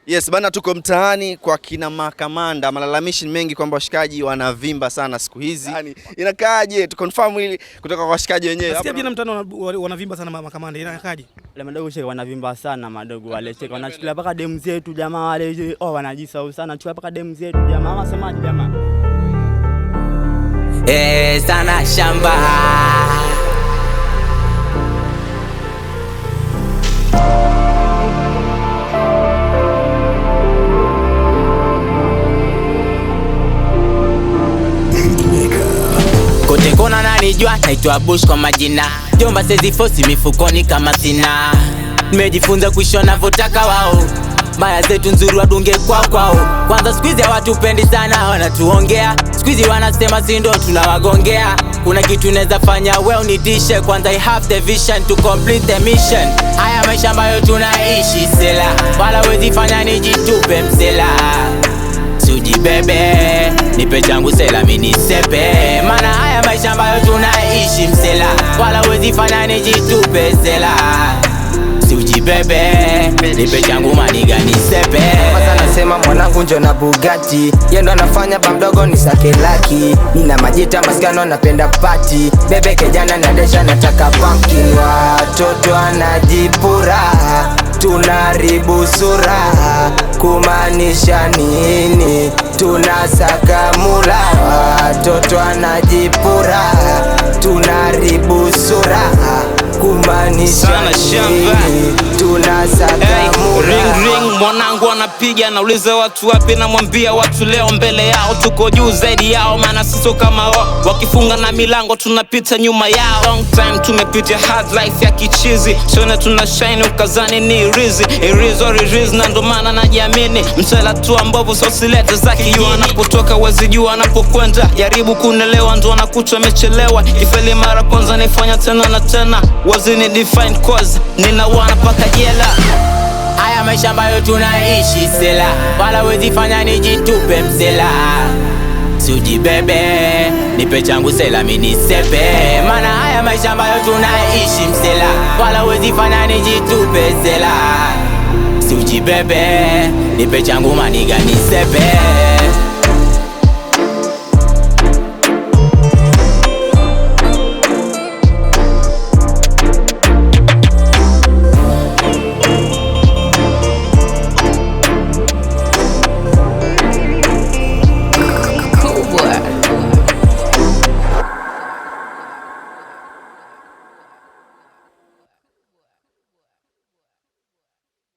Yes bana, tuko mtaani kwa kina makamanda. Malalamishi ni mengi kwamba washikaji wanavimba sana siku hizi. Yani inakaaje? Tu confirm hili kutoka kwa washikaji wenyewe. Nasikia Hapa vijana mtaani wana- wanavimba sana makamanda, inakaje? Wale madogo sheka wanavimba sana madogo wale sheka wanachukulia mpaka demu zetu jamaa wale oh wanajisahau sana chukua mpaka demu zetu jamaa wasemaje jamaa Eh, sana shamba kote kona nanijua, naitwa Bush kwa majina, jomba sezi fosi mifukoni kama sina, nimejifunza kuishi wanavyotaka wao Maya zetu nzuri wadunge kwao kwao. Kwanza siku hizi hawatupendi sana, wanatuongea siku hizi wanasema si ndo tunawagongea. Kuna kitu naweza fanya we unitishe, kwanza I have the vision to complete the mission. Haya maisha ambayo tunaishi sela, wala wezi fanya nijitupe msela Sujibebe, nipe changu sela minisepe, mana haya maisha ambayo tunaishi msela, wala wezi fanya nijitupe sela Sujibebe, nipe changu maniga nisepe Kwanza nasema mwanangu njo na Bugatti yendo anafanya bamdogo ni sake laki nina majita maskano napenda pati bebe kejana nadesha nataka pumpkin watoto anajipura tunaribu sura kumaanisha nini tunasaka mula watoto anajipura tunaribu sura kumaanisha Sana shamba. nini tunasaka Hey, mula ring ring mwanangu anapiga nauliza watu wapi namwambia watu leo mbele yao tuko juu zaidi yao maana siso kama wao wakifunga na milango tunapita nyuma yao long time tumepitia hard life ya kichizi sione tuna shine ukazani ni rizi irizo ririz na ndo maana najiamini msela tu ambapo sosilete za kijuu anapotoka wezi juu anapokwenda jaribu kunelewa ndo anakuchwa amechelewa kifeli mara kwanza nifanya tena na tena wazini define cause nina wana paka jela Haya maisha ambayo tunaishi sela, wala wezi fanya nijitupe msela. Sujibebe, nipe changu sela minisepe, mana haya maisha ambayo tunaishi msela, wala wezi fanya nijitupe sela. Sujibebe, nipe changu maniga nisepe.